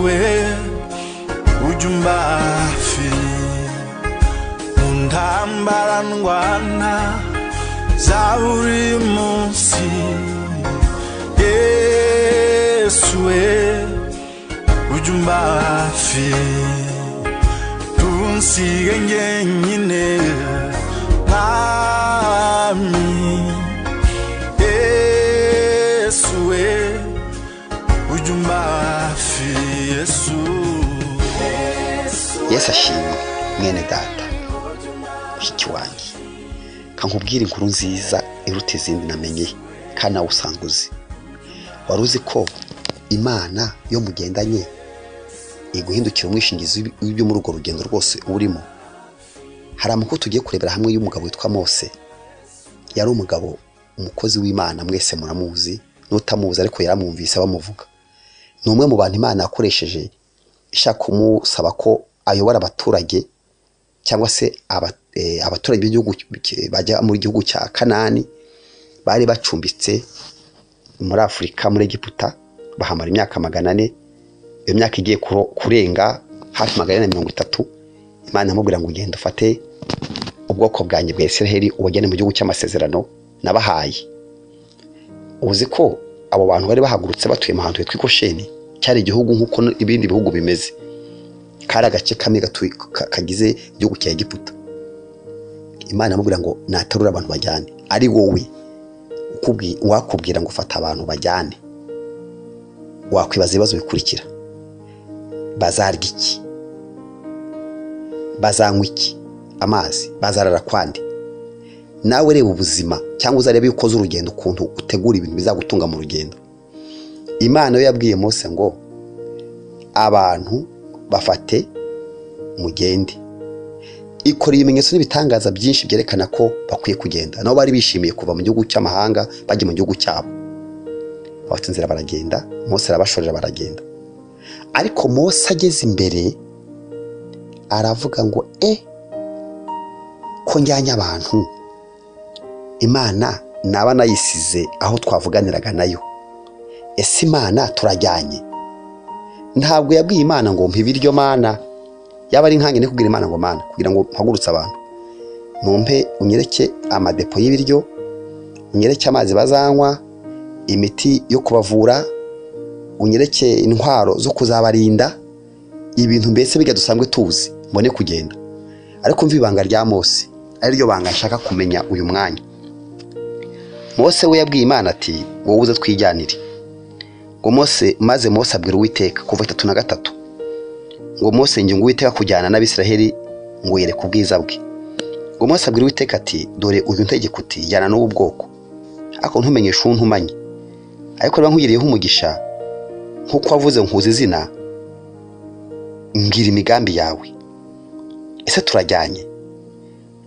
wewe ujumba afi untambarangwana za buri munsi yesu we ujumba afi tunsige ngenyine mwami yesu we ujumba hafi yesu yesu ashimwe mwene data mushiki wanjye kankubwira inkuru nziza iruta izindi namenye kandi nawe usanga uzi wari uzi ko imana iyo mugendanye iguhindukira umwishingizi w'ibyo muri urwo rugendo rwose urimo hari amakuru tugiye kurebera hamwe y'umugabo witwa mose yari umugabo umukozi w'imana mwese muramuzi n'utamuzi ariko yaramwumvise bamuvuga ni umwe mu bantu imana yakoresheje ishaka kumusaba ko ayobora abaturage cyangwa se aba- eh, abaturage b'igihugu ki- bajya mu gihugu cya kanani bari bacumbitse muri afurika muri egiputa bahamara imyaka magana ane iyo myaka igiye kuro- kurenga hafi magana ane na mirongo itatu imana iramubwira ngo ugenda ufate ubwoko bwanjye bwa israheli ubajyane mu gihugu cy'amasezerano nabahaye uzi ko abo bantu bari bahagurutse batuye mu hantu hitwa ikosheni cyari igihugu nk'uko ibindi bihugu bimeze kari agace kamwe gatuye- ka- kagize igihugu cya egiputa imana iramubwira ngo naterura abantu bajyane ari wowe ukubwi- wakubwira ngo fata abantu bajyane wakwibaza ibibazo bikurikira bazarya iki bazanywa iki amazi bazarara kwande nawe reba ubuzima cyangwa uzarebe iyo ukoze urugendo ukuntu utegura ibintu bizagutunga mu rugendo imana yo yabwiye Mose ngo abantu bafate mugende ikora ibimenyetso n'ibitangaza byinshi byerekana ko bakwiye kugenda nabo bari bishimiye kuva mu gihugu cy'amahanga bajya mu gihugu cyabo abafite inzira baragenda Mose arabashorera baragenda ariko Mose ageze imbere aravuga ngo e ko njyanye abantu imana naba nayisize aho twavuganiraga nayo ese imana turajyanye ntabwo yabwiye imana ngo mpa ibiryo mana yaba ari nkange kubwira imana ngo mana kugira ngo mpagurutse abantu numpe unyereke amadepo y'ibiryo unyereke amazi bazanywa imiti yo kubavura unyereke intwaro zo kuzabarinda ibintu mbese bijya dusanzwe tuzi mbone kugenda ariko mva ibanga rya mose ariryo banga nshaka kumenya uyu mwanya mose we yabwiye imana ati wowe uze twijyanire ngo mose maze mose abwira uwiteka kuva itatu na gatatu ngo mose ngo uwiteka kujyana n'abisiraheli ngo yereke ubwiza bwe ngo mose abwira uwiteka ati dore uyu ntegeko uti jyana n'ubu bwoko ariko ntumenyeshe uwo ntumanye ariko niba nkugiriyeho umugisha nk'uko wavuze nkuzi izina mbwira imigambi yawe ese turajyanye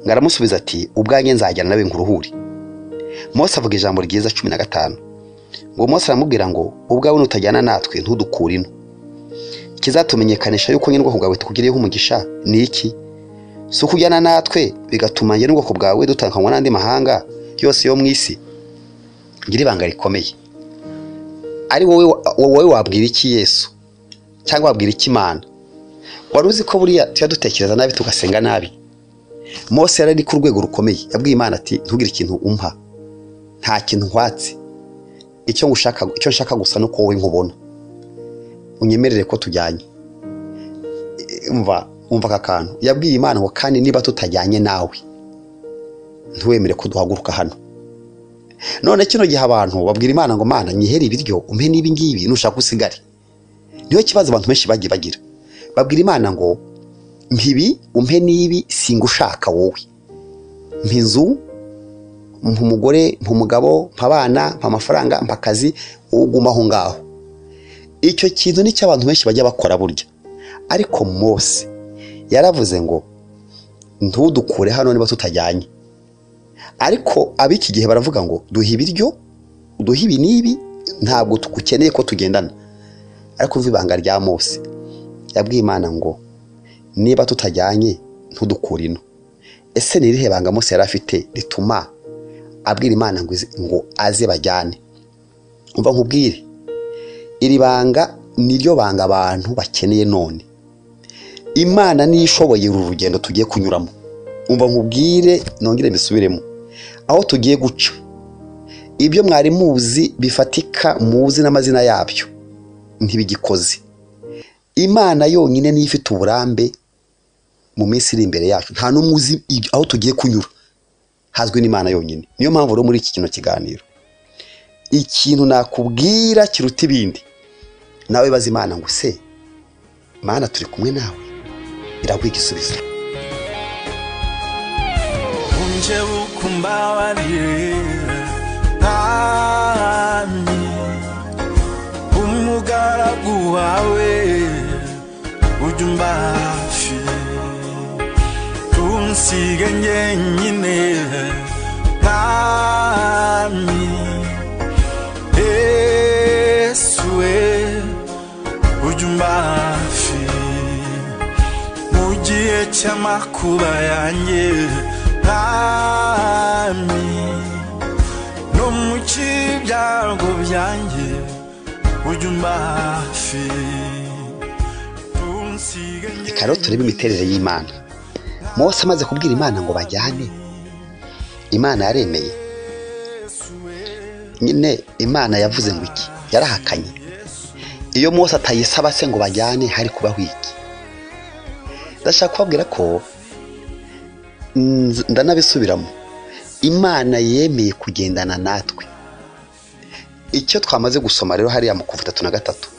ngo aramusubiza ati ubwanjye nzajyana nawe nkuruhure mose avuga ijambo ryiza cumi na gatanu ngo mose aramubwira ngo ubwawe nutajyana natwe ntudukure ino ikizatumenyekanisha yuko nyine ubwoko bwawe tukugiriyeho umugisha ni iki si ukujyana natwe bigatuma njye n'ubwoko bwawe dutandukanywa n'andi mahanga yose yo mu isi ngira ibanga rikomeye ari wowe wowe wabwira iki yesu cyangwa wabwira iki imana wari uzi ko buriya tujya dutekereza nabi tugasenga nabi mose yari ari ku rwego rukomeye yabwiye imana ati ntugire ikintu umpa nta kintu nkwatse icyo ngushaka icyo nshaka gusa ni uko wowe nkubona unyemerere ko tujyanye E, umva umva aka kantu yabwiye imana ngo kandi niba tutajyanye nawe ntiwemere ko duhaguruka hano none kino gihe abantu babwira imana ngo mana nyihere ibiryo umpe n'ibi ngibi nushaka usigare niyo kibazo abantu benshi bagiye bagira babwira imana ngo mpibi umpe n'ibi singushaka wowe mpa inzu mpa umugore mpa umugabo mpa abana mpa amafaranga mpa akazi wowe uguma aho ngaho icyo kintu ni cyo abantu benshi bajya bakora burya ariko mose yaravuze ngo ntudukure hano niba tutajyanye ariko ab'iki gihe baravuga ngo duhe ibiryo duhe ibi n'ibi ntabwo tugukeneye ko tugendana ariko umva ibanga rya mose yabwiye imana ngo niba tutajyanye ntudukure ino ese ni irihe banga Mose yari afite rituma abwira imana ngo ize- ngo aze bajyane umva nkubwire iri banga niryo banga abantu bakeneye none imana niyo ishoboye uru rugendo tugiye kunyuramo umva nkubwire nongere mbisubiremo aho tugiye guca ibyo mwari muzi bifatika muzi n'amazina yabyo ntibigikoze imana yonyine niyo ifite uburambe mu minsi iri imbere yacu nta n'umwe uzi ibyo- aho tugiye kunyura hazwi n'imana yonyine niyo mpamvu rero muri iki kino kiganiro ikintu nakubwira kiruta ibindi nawe baza imana ngo se mana turi kumwe nawe iraguha igisubizo unje ukumbabarire ntamye umugaragu wawe ujye umba hafi tunsige njyenyine ntamye yesu we ujye umba hafi mu gihe cy'amakuba yanjye mwami no mu kibyago byanjye ujye umba hafi reka rero turebe imiterere y'imana mose amaze kubwira imana ngo bajyane imana yaremeye nyine imana yavuze ngo iki yarahakanye iyo mose atayisaba se ngo bajyane hari kubaho iki ndashaka kubabwira ko nz- ndanabisubiramo imana yemeye kugendana natwe icyo twamaze gusoma rero hariya mu kuva itatu na gatatu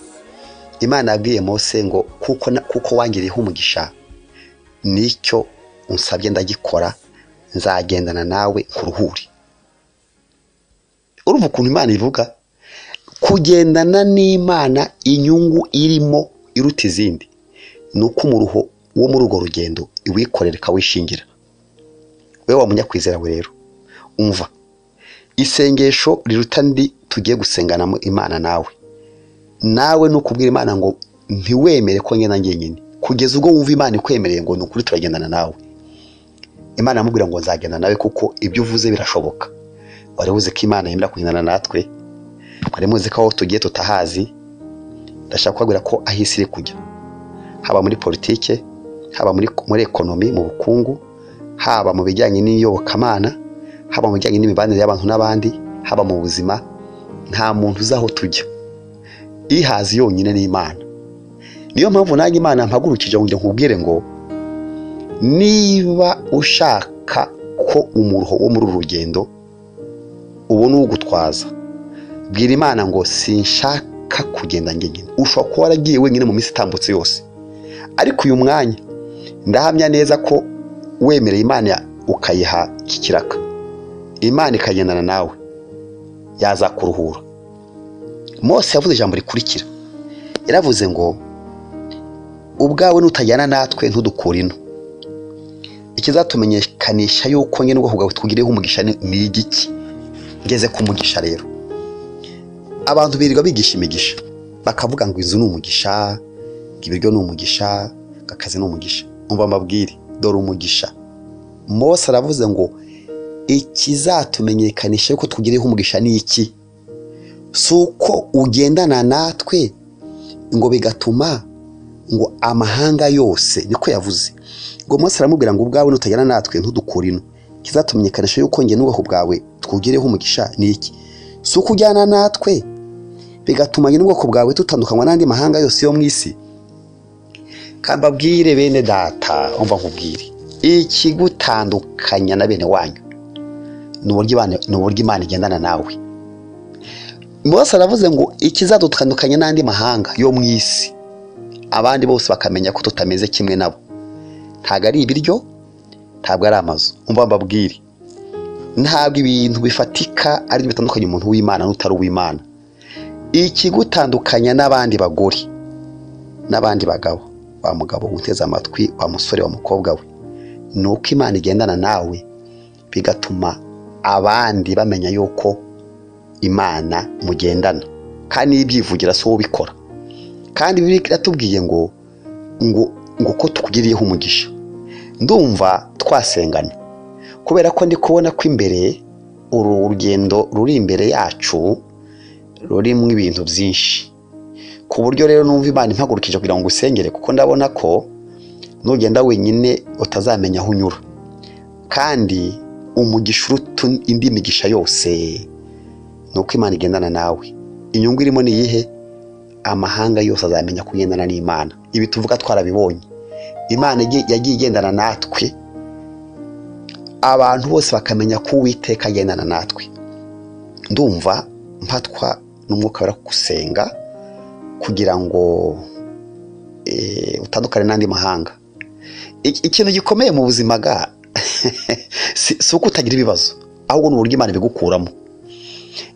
imana yabwiye mose ngo kuko na- kuko wangiriyeho umugisha nicyo unsabye ndagikora nzagendana nawe nkuruhure urumva ukuntu imana ivuga kugendana n'imana inyungu irimo iruta izindi ni uko umuruho wo muri urwo rugendo iwikorera ikawishingira wowe wa munyakwizera we rero umva isengesho riruta ndi tugiye gusenganamo imana nawe nawe ni ukubwira imana ngo ntiwemere ko ngenda njyenyine kugeza ubwo wumva imana ikwemereye ngo ni ukuri turagendana nawe imana amubwira ngo nzagenda nawe kuko ibyo uvuze birashoboka wari uzi ko imana yemera kugendana natwe wari muzi ko aho tugiye tutahazi ndashaka kubabwira ko aho isi iri kujya haba muri politike haba muri, muri ekonomi mu bukungu haba mu bijyanye n'iyobokamana haba mu bijyanye n'imibanire y'abantu n'abandi haba mu buzima nta muntu uzi aho tujya ihazi yonyine ni imana niyo mpamvu nanjye imana mpagurukije ngo nkubwire ngo niba ushaka ko umuruho wo muri uru rugendo ubona uwugutwaza bwira imana ngo sinshaka kugenda njyenyine ushobora kuba waragiye wenyine mu minsi itambutse yose ariko uyu mwanya ndahamya neza ko wemereye imana ukayiha iki kiraka imana ikagendana nawe yazakuruhura mose yavuze ijambo rikurikira yaravuze ngo ubwawe nutajyana natwe ntudukure ino ikizatumenyekanisha yuko nyine ubwoko bwawe twugiriyeho umugisha ni ni igiki ngeze ku mugisha rero abantu birirwa bigisha imigisha bakavuga ngo inzu ni umugisha ngo ibiryo ni umugisha ngo akazi ni umugisha umva mbabwire dore umugisha mose aravuze ngo ikizatumenyekanisha yuko twugiriyeho umugisha ni iki si uko ugendana natwe ngo bigatuma ngo amahanga yose niko yavuze ngo Mose aramubwira ngo ubwawe nutajyana natwe ntudukure ino kizatumenyekanisha yuko njye n'ubwoko bwawe twugireho umugisha ni iki si uko ujyana natwe bigatuma njye n'ubwoko bwawe tutandukanywa n'andi mahanga yose yo mu isi kandi babwire bene data umva nkubwire ikigutandukanya na bene wanyu ni uburyo Imana- ni uburyo imana igendana nawe Mose aravuze ngo ikizadutandukanya n'andi mahanga yo mu isi abandi bose bakamenya ko tutameze kimwe nabo ntabwo ari ibiryo ntabwo ari amazu umva mbabwire ntabwo ibintu bifatika ari byo bitandukanya umuntu w'imana n'utari uw'imana ikigutandukanya n'abandi bagore n'abandi bagabo wa mugabo uteze amatwi wa musore wa mukobwa we ni uko imana igendana nawe bigatuma abandi bamenya yuko imana mugendana kandi niyo ibyivugira si wowe ubikora kandi bibiliya iratubwiye ngo ngo ngo ko tukugiriyeho umugisha ndumva twasengana kubera ko ndi kubona ko imbere uru urugendo ruri imbere yacu rurimo ibintu byinshi ku buryo rero numva imana impagurukije kugira ngo ngusengere kuko ndabona ko nugenda wenyine utazamenya aho unyura kandi umugisha uruta indi migisha yose ni uko imana igendana nawe inyungu irimo ni iyihe amahanga yose azamenya ko ugendana n'imana ibi tuvuga twarabibonye imana igi- yagiye igendana natwe abantu bose bakamenya ko uwiteka agendana natwe ndumva mpatwa n'umwuka wera gusenga kugira ngo eh, utandukane n'andi mahanga Iki- ikintu gikomeye mu buzima ga si si uko utagira ibibazo ahubwo ni uburyo imana ibigukuramo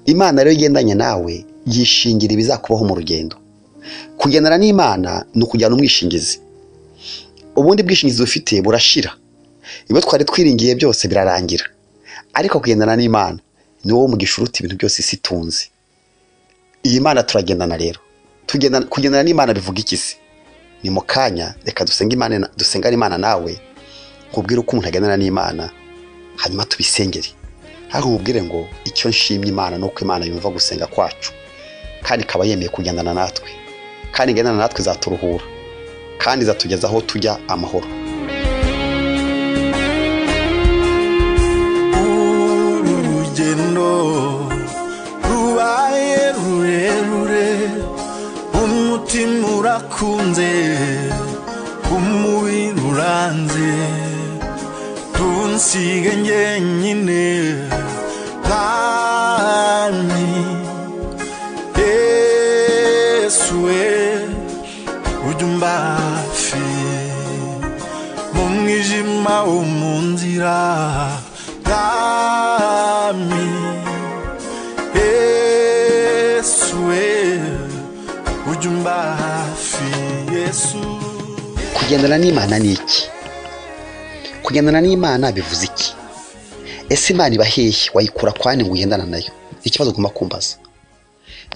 imana rero igendanye nawe yishingira ibizakubaho mu rugendo kugendana n'imana ni ukujyana umwishingizi ubundi bwishingizi dufite burashira ibyo twari twiringiye byose birarangira ariko kugendana n'imana ni wowe umugisha uruta ibintu byose isi itunze iyi mana turagendana rero Tugendana- kugendana n'imana bivuga iki se ni mu kanya reka dusenge imana na- dusengane imana nawe nkubwire uko umuntu agendana n'imana hanyuma tubisengere hari ubwire ngo icyo nshimye imana ni uko imana yumva gusenga kwacu kandi ikaba yemeye kugendana natwe kandi igendana natwe izaturuhura kandi izatugeza aho tujya amahoro urugendo rubaye rurerure umutima urakunze umubiri uranze tunsige njyenyine kandi yesu we ujya umbafi mu mwijima wo mu nzira bwami yesu we ujya umba hafi yesu kugendana n'imana ni iki kugendana n'imana bivuze iki ese imana iba hehe wayikura kwani ngo ugendana nayo ikibazo ugomba kumbaza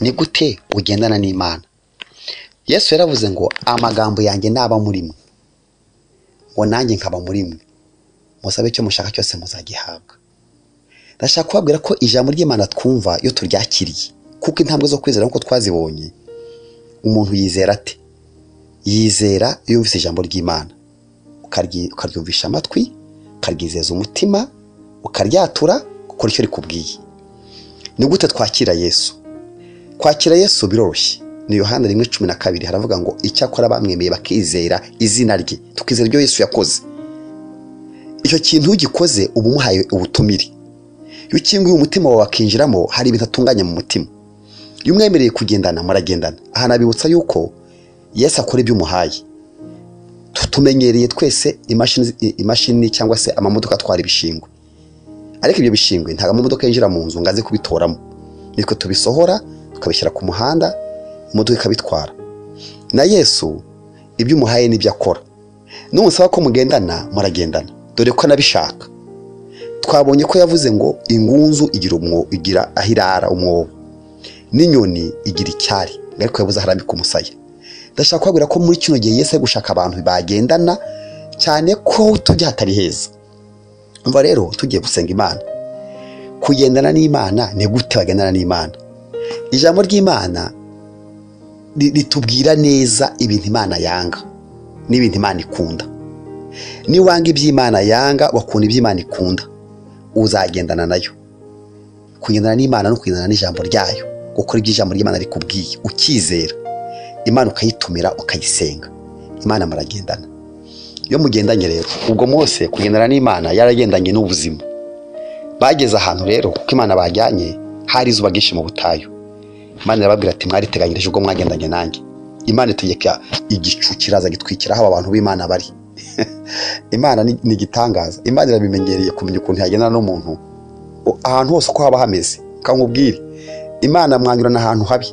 ni gute ugendana n'imana yesu yaravuze ngo amagambo yanjye ntaba muri mwe ngo nanjye nkaba muri mwe musabe icyo mushaka cyose muzagihabwa ndashaka kubabwira ko ijambo ry'imana twumva iyo turyakiriye kuko intambwe zo kwizera nk'uko twazibonye umuntu yizera ate yizera iyo yumvise ijambo ry'imana ukaryi- ukaryumvisha amatwi ukaryizeza umutima ukaryatura ukora icyo rikubwiye ni gute twakira yesu kwakira yesu biroroshye ni yohana rimwe cumi na kabiri haravuga ngo icyakora bamwemeye bakizera izina rye tukizera ibyo yesu yakoze icyo kintu ugikoze uba umuhaye ubutumire iyo ukinguye umutima wawe akinjiramo hari ibintu atunganya mu mutima iyo umwemereye kugendana muragendana aha nabibutsa yuko yesu akora ibyo umuhaye Tu- tumenyereye twese imashini imashini cyangwa se amamodoka atwara ibishingwe ariko ibyo bishingwe ntabwo amamodoka yinjira mu nzu ngo aze kubitoramo nitwe tubisohora tukabishyira ku muhanda imodoka ikabitwara na yesu ibyo umuhaye n'ibyo akora numusaba ko mugendana muragendana dore ko anabishaka twabonye ko yavuze ngo ingunzu igira umwo- igira aho irara umwobo n'inyoni igira icyari ariko yabuze aho arambika umusaya ndashaka kubabwira ko muri kino gihe Yesu ari gushaka abantu bagendana cyane ko tujya hatari heza umva rero tugiye gusenga imana kugendana n'imana ni gute bagendana n'imana ijambo ry'imana ri- ritubwira neza ibintu imana yanga n'ibintu imana ikunda niba wanga iby'imana yanga wakunda iby'imana ikunda uzagendana nayo kugendana n'imana no kugendana n'ijambo ryayo gukora ibyo ijambo ry'imana rikubwiye ukizera imana ukayitumira ukayisenga imana muragendana iyo mugendanye rero ubwo mwose kugendana n'imana yaragendanye n'ubuzima bageze ahantu rero kuko imana bajyanye hari izuba ryinshi mu butayu imana irababwira ati mwariteganyirije ubwo mwagendanye nanjye imana itegeka igicu kiraza gitwikira aho aba bantu b'imana bari imana ni ni igitangaza imana irabimenyereye kumenya ukuntu yagendana n'umuntu U- ahantu hose uko haba hameze kandi nkubwire imana mwanyurana ahantu habi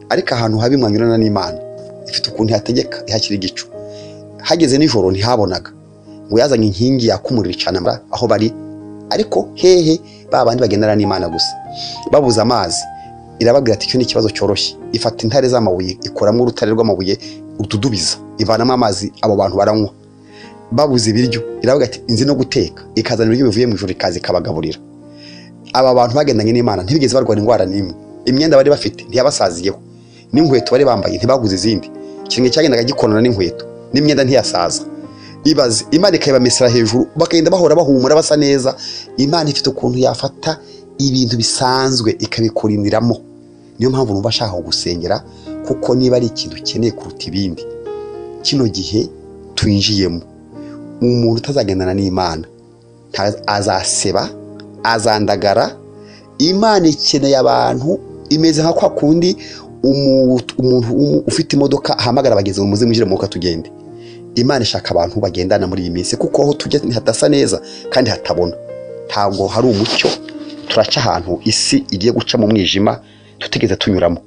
ariko ahantu habi mwanyurana n'imana ifite ukuntu ihategeka ihashyira igicu hageze nijoro ntihabonaga ngo yazanye inkingi yakumurira icanamura aho bari ariko hehe ba bandi bagendana n'imana gusa babuze amazi irababwira ati icyo ni ikibazo cyoroshye ifata intare z'amabuye ikuramo urutare rw'amabuye utudubiza ivanamo amazi abo bantu baranywa babuze ibiryo iravuga ati inzi no guteka ikazana ibiryo bivuye mu ijoro ikaza ikabagaburira aba bantu bagendanye n'imana ntibigeze barwara indwara n'imwe imyenda bari bafite ntiyabasaziyeho n'inkweto bari bambaye ntibaguze izindi ikirenge cyagendaga gikonana n'inkweto n'imyenda ntiyasaza ibaze imana ikayibamesera hejuru bakagenda bahora bahumura basa neza imana ifite ukuntu yafata ibintu bisanzwe ikabikurindiramo niyo mpamvu numva ashaka kugusengera kuko niba ari ikintu ukeneye kuruta ibindi kino gihe twinjiyemo umuntu utazagendana n'imana nta- azaseba azandagara imana ikeneye abantu imeze nka kwa kundi umu- umuntu umu- ufite imodoka ahamagara abagenzi ngo muze mwinjire mu modoka tugende imana ishaka abantu bagendana muri iyi minsi kuko aho tujya hadasa neza kandi hatabona ntabwo hari umucyo turaca ahantu isi igiye guca mu mwijima tutigeze tunyuramo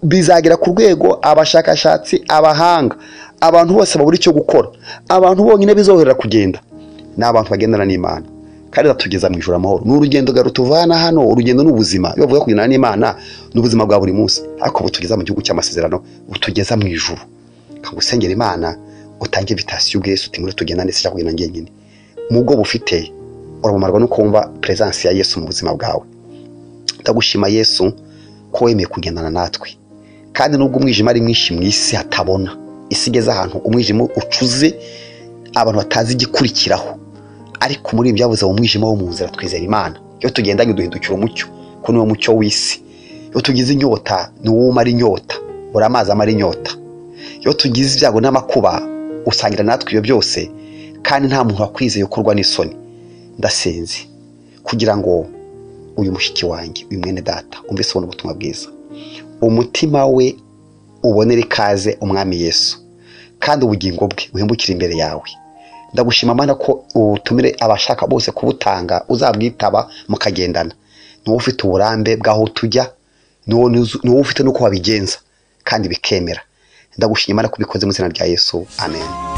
bizagera ku rwego abashakashatsi abahanga abantu bose babura icyo gukora abantu bonyine bizohera kugenda ni abantu bagendana n'imana kandi batugeza mu ijoro amahoro ni urugendo garutuvana hano urugendo ni ubuzima iyo bavuga kugendana n'imana ni ubuzima bwa buri munsi ariko butugeza mu gihugu cy'amasezerano butugeza mu ijuru kagusengera imana utange vitasiyo ubwe yesu uti muri tugendane sijya kugenda ngenyine mu bwo bufite urabumarwa no kumva peresansi ya yesu mu buzima bwawe ndagushima yesu ko wemeye kugendana natwe kandi nubwo umwijima ari mwinshi mu isi hatabona isi igeze ahantu umwijima ucuze abantu batazi igikurikiraho ariko muri ibi byabuze mu mwijima wo mu nzira twizera imana iyo tugendanye duhindukira umucyo ko niwo mucyo w'isi iyo tugize inyota ni wowe umara inyota uri amazi amara inyota iyo tugize ibyago n'amakuba usangira natwe ibyo byose kandi nta muntu wakwizeye ukorwa n'isoni ndasenze kugira ngo uyu mushiki wanjye uyu mwene data umve ubona ubutumwa bwiza umutima we ubonere ikaze umwami yesu kandi ubugingo bwe uhembukire imbere yawe ndagushima mana ko ubutumire abashaka bose kubutanga uzabwitaba mukagendana ni wowe ufite uburambe bw'aho tujya ni wowe nuzi- ni wowe ufite n'uko wabigenza kandi bikemera ndagushima imana ko ubikoze mu izina rya yesu amen